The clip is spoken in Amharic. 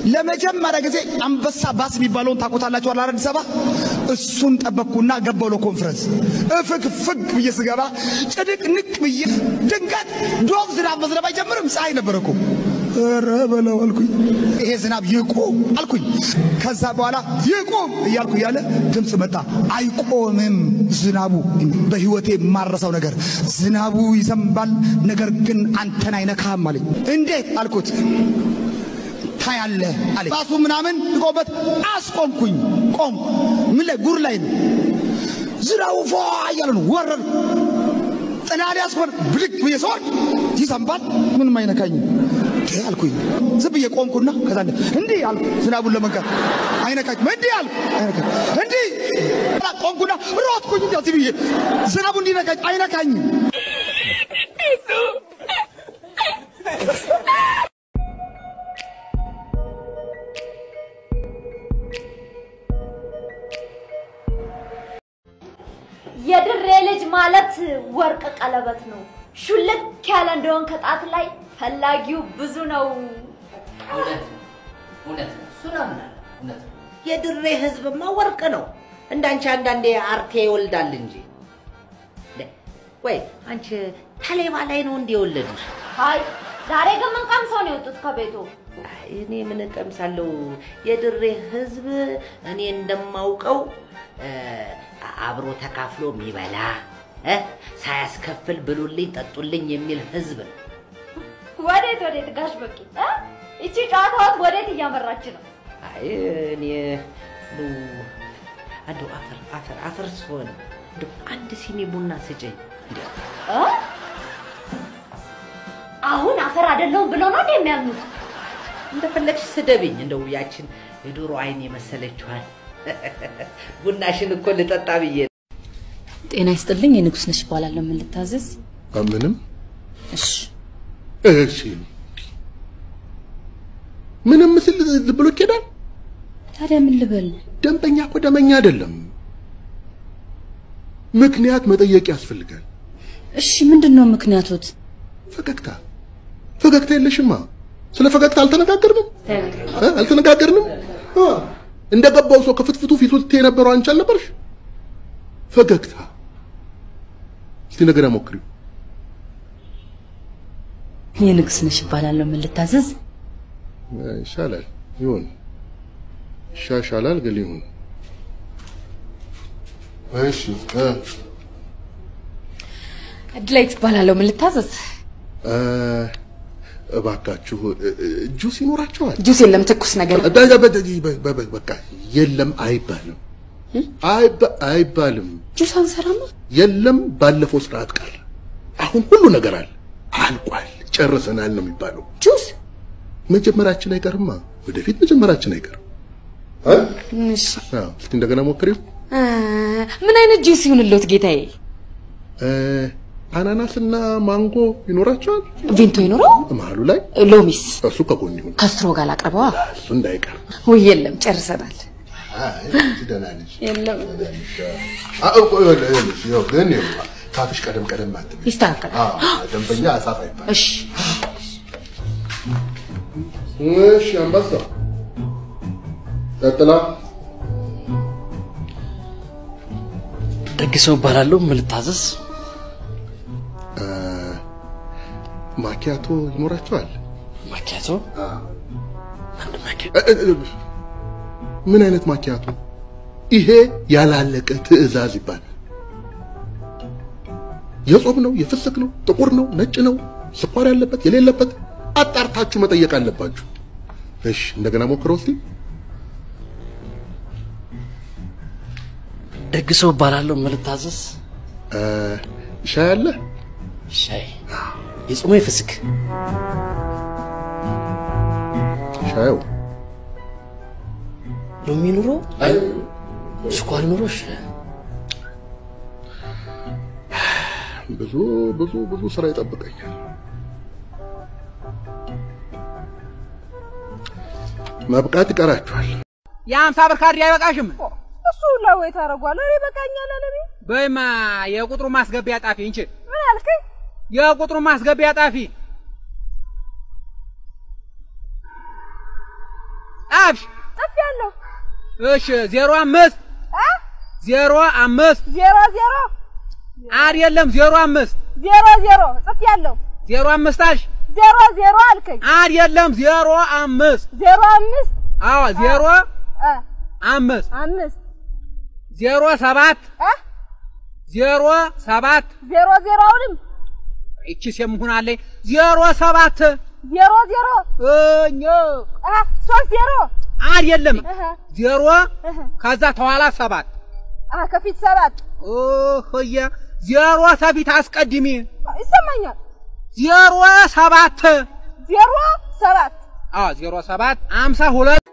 ለመጀመሪያ ጊዜ አንበሳ ባስ የሚባለውን ታውቁታላችሁ አላ አዲስ አበባ እሱን ጠበቅኩና ገባሁ ለኮንፈረንስ እፍግ ፍግ ብዬ ስገባ ጭድቅ ንቅ ብዬ ድንገት ዶፍ ዝናብ መዝነብ አይጀምርም ፀሐይ ነበረ እኮ ኧረ በለው አልኩኝ ይሄ ዝናብ ይቁም አልኩኝ ከዛ በኋላ ይቁም እያልኩ እያለ ድምፅ መጣ አይቆምም ዝናቡ በህይወቴ የማረሰው ነገር ዝናቡ ይዘንባል ነገር ግን አንተን አይነካም አለኝ እንዴት አልኩት ታያለህ አለ ባሱ ምናምን ቆበት አስቆምኩኝ ቆም ምን ላይ ጉር ላይ ነው ዝናቡ ፏ እያለ ነው ወረድ ጥናድ ያስኮን ብድግ ብዬ ሰዎች ይዘንባል ምንም አይነካኝም እንዴ አልኩኝ ዝም ብዬ ቆምኩና ከዛ እንዲህ አልኩ ዝናቡን ለመንካት አይነካኝም እንዲህ አልኩ አይነካኝ እንዲህ ቆምኩና ሮጥኩኝ እንዲህ ብዬ ዝናቡ እንዲነካኝ አይነካኝም የድሬ ልጅ ማለት ወርቅ ቀለበት ነው። ሹልክ ያለ እንደሆን ከጣት ላይ ፈላጊው ብዙ ነው። እውነት እውነት እሱን አምናለሁ። እውነት ነው። የድሬ ህዝብማ ወርቅ ነው። እንዳንቺ አንዳንዴ አርቴ ይወልዳል እንጂ። ደ- ወይ አንቺ ተሌባ ላይ ነው እንደ የወለዱሽ? አይ ዛሬ ግን ምን ቀምሰው ነው የወጡት ከቤቱ? አይ፣ እኔ ምን እቀምሳለሁ? የድሬ ህዝብ እኔ እንደማውቀው እ፣ አብሮ ተካፍሎ የሚበላ እ፣ ሳያስከፍል ብሉልኝ ጠጡልኝ የሚል ህዝብ ነው። ወዴት ወዴት ጋሽ በቂ እ? ይቺ ጨዋታዋት ወዴት እያመራች ነው? አይ እኔ እንደው እንደው አፈር አፈር አፈር ስሆን እንደው አንድ ሲኒ ቡና ስጭኝ እንደው እ? አሁን አፈር አይደለሁም ብለው ነው እንዴ የሚያምኑት? እንደፈለግሽ ስደብኝ። እንደው ያችን የዶሮ አይን የመሰለችዋል ቡናሽን እኮ ልጠጣ ብዬ ነው። ጤና ይስጥልኝ። የንጉስ ነሽ እባላለሁ። ምን ልታዘዝ? ምንም እሺ እሺ ምንም ምስል ዝም ብሎ ይኬዳል። ታዲያ ምን ልበል? ደንበኛ እኮ ደመኛ አይደለም። ምክንያት መጠየቅ ያስፈልጋል። እሺ ምንድን ነው ምክንያቶት? ፈገግታ ፈገግታ የለሽማ። ስለ ፈገግታ አልተነጋገርንም እ? አልተነጋገርንም። አ፣ እንደገባው ሰው ከፍትፍቱ ፊቱ ልትይ የነበረው አንቺ አልነበርሽ? ፈገግታ እስቲ እንደገና ሞክሪው። የንጉስ ነሽ እባላለሁ። ምን ልታዘዝ? ይሻላል ይሁን፣ ይሻሻላል ግን ይሁን። እሺ እ እድላይት እባላለሁ። ምን ልታዘዝ? እ፣ እባካችሁ እ፣ እ፣ ጁስ ይኖራቸዋል? ጁስ የለም ትኩስ ነገር። በ- በ- በ- በ- በ- በቃ የለም አይባልም፣ አይባ- አይባልም። ጁስ አንሰራማ። የለም ባለፈው ስርዓት ቀረ። አሁን ሁሉ ነገር አለ፣ አልቋል፣ ጨርሰናል ነው የሚባለው። ጁስ መጀመራችን አይቀርማ፣ ወደፊት መጀመራችን አይቀርም። እ? እሺ አዎ፣ እስቲ እንደገና ሞክሪው። እ፣ ምን አይነት ጁስ ይሁንልዎት ጌታዬ? እ፣ አናናስና ማንጎ ይኖራቸዋል ቬንቶ ይኖረው? መሀሉ ላይ ሎሚስ እሱ ከጎን ይሁን፣ ከስትሮ ጋር ላቅርበዋ? እሱ እንዳይቀር። ውይ የለም ጨርሰናል። አይ ደህና ነሽ። የለም አዎ፣ ቆይ፣ ይኸውልሽ፣ ይኸው ግን ይኸው ካፍሽ ቀደም ቀደም አትበይ። ይስተካከላል። አዎ፣ ደንበኛ አሳፍ አይባል። እሺ እሺ፣ አንበሳ ቀጥላ። ደግ ሰው እባላለሁ። ምን ልታዘዝ? እ፣ ማኪያቶ ይኖራቸዋል? ማኪያቶ አንድ ማኪያ እ፣ እ፣ እ፣ ምን አይነት ማኪያቶ? ይሄ ያላለቀ ትዕዛዝ ይባላል። የጾም ነው፣ የፍስክ ነው፣ ጥቁር ነው፣ ነጭ ነው፣ ስኳር ያለበት የሌለበት አጣርታችሁ መጠየቅ አለባችሁ። እሺ፣ እንደገና ሞክረው እስቲ። ደግ ሰው እባላለሁ። ምን ልታዘዝ? እ፣ ሻይ አለ? ሻይ የጾሙ የፍስክ ሻዩ ሎሚ ኑሮ ስኳር ኑሮ እሺ። ብዙ ብዙ ብዙ ስራ ይጠብቀኛል። መብቃት ይቀራችኋል። የአምሳ ብር ካርድ አይበቃሽም? እሱ ለወይ ታደርጓል። እኔ በቃኛል አለኔ በይማ የቁጥሩ ማስገቢያ ጣፊ እንቺ ምን አልከኝ? የቁጥሩ ማስገቢያ ጣፊ ጻፍሽ? ጽፌያለሁ። እሺ ዜሮ አምስት አ ዜሮ አምስት ዜሮ ዜሮ አይደለም ዜሮ አምስት ዜሮ ዜሮ ጽፌያለሁ። ዜሮ አምስት አልሽ? ዜሮ ዜሮ አልከኝ። አይደለም ዜሮ አምስት ዜሮ አምስት አዎ ዜሮ አ አምስት አምስት ዜሮ ሰባት አ ዜሮ ሰባት ዜሮ ዜሮ አሁንም ይቺስ የምሆናለኝ ዜሮ ሰባት ዜሮ ዜሮ እኛ አ ሶስት ዜሮ አይደለም እህ ዜሮ እህ ከዛ ተኋላ ሰባት አ ከፊት ሰባት ኦህየ ዜሮ ሰፊት አስቀድሚ ይሰማኛል። ዜሮ ሰባት ዜሮ ሰባት አዎ ዜሮ ሰባት አምሳ ሁለት